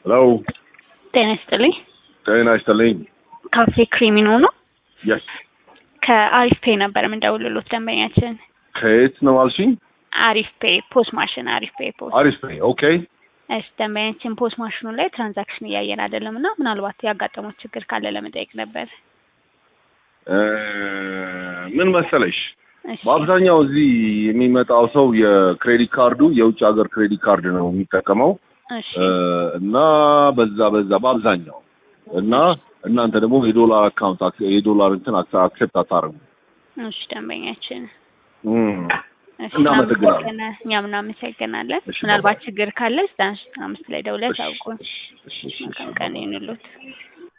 ሄሎ ጤና ይስጥልኝ። ጤና ይስጥልኝ። ካፌ ክሪሚኖ ነው። የስ ከአሪፍ ፔ ነበር የምንደውልሎት ደንበኛችን። ከየት ነው አልሽኝ? አሪፍ ፔ ፖስ ማሽን አሪፍ ፔ ፖስ። አሪፍ ነኝ። ኦኬ እሺ ደንበኛችን ፖስ ማሽኑ ላይ ትራንዛክሽን እያየን አይደለም እና ምናልባት ያጋጠመው ችግር ካለ ለመጠየቅ ነበር። እ ምን መሰለሽ እሺ በአብዛኛው እዚህ የሚመጣው ሰው የክሬዲት ካርዱ የውጭ ሀገር ክሬዲት ካርድ ነው የሚጠቀመው እሺ እ እና በዛ በዛ በአብዛኛው እና እናንተ ደግሞ የዶላር አካውንት አክ- የዶላር እንትን አክ- አክሴፕት አታርጉ። እሺ ደንበኛችን እም፣ እሺ እናመሰግናለን። እናመሰግና- እኛም እናመሰግናለን። እሺ፣ ምናልባት ችግር ካለ ዘጠና ሶስት አምስት ላይ ደውለህ እሺ፣ ታውቁን። እሺ፣ እሺ፣ እሺ፣ መልካም እሺ። ቀን ይሁንልዎት።